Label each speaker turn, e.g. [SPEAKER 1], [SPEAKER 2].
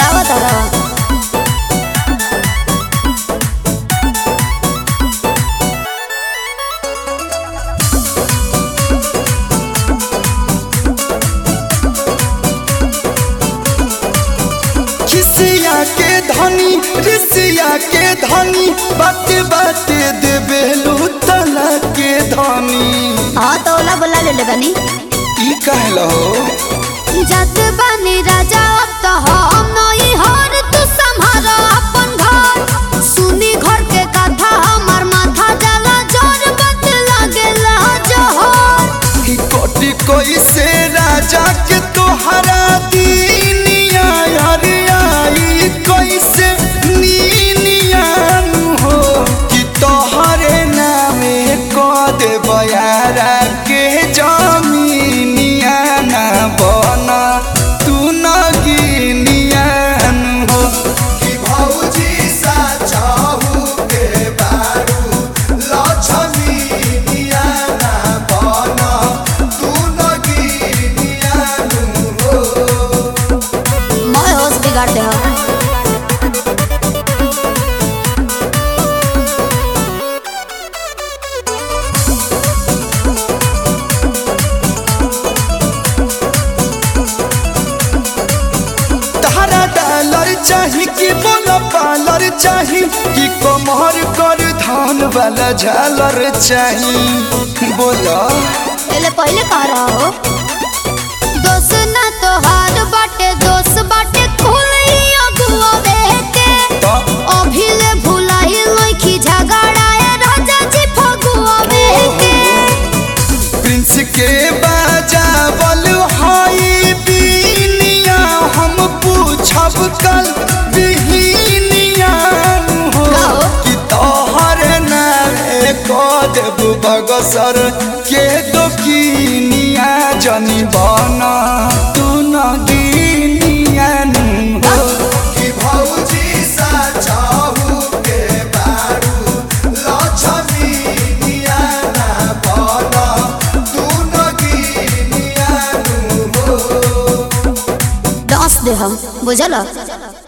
[SPEAKER 1] लगावा तारा
[SPEAKER 2] खिसिया के धनी ऋषिया के धनी बात बात देबे लूतला के धनी
[SPEAKER 1] हाँ तो ओला बोला ले ले बनी
[SPEAKER 2] ई कहलो
[SPEAKER 1] जत बनी राजा अब तो हम नई हर तू संभाल अपन घर सुनी घर के कथा हमर माथा जला जोर बत लागेला जोहर
[SPEAKER 2] ई कोटि कोई से राजा के तोहरा दीनिया हरियाई कोई से नीनिया हो कि तोहरे नामे को दे बयारा के जमीनिया ना बना तू न गिनिया हो कि भौजी सा चाहू के बारू लक्ष्मीनिया ना बना तू न गिनिया हो
[SPEAKER 1] मैं होश बिगाड़ दे हो
[SPEAKER 2] तारा डॉलर चाही कि बोला पालर चाही कि कमर कर धान वाला झालर चाही बोला
[SPEAKER 1] पहले पहले कह रहा हो दोस्त ना तो हार बाटे दोस्त बाटे खुली अगुआ के
[SPEAKER 2] तो
[SPEAKER 1] अभी ले भुलाई लइखी झगड़ाए राजा जी फगुआ के
[SPEAKER 2] प्रिंस के बाजावल हाई बीनिया हम पूछब कल बिहिनिया हो
[SPEAKER 1] गाओ।
[SPEAKER 2] कि तोहर नामे को देब बगसर के दोकिनिया जनी बना तू न गिनिया हो कि भौजी सा चाहू के बारू लक्ष्मीनिया ना बना तू न गिनिया हो
[SPEAKER 1] दस दे हम बुझल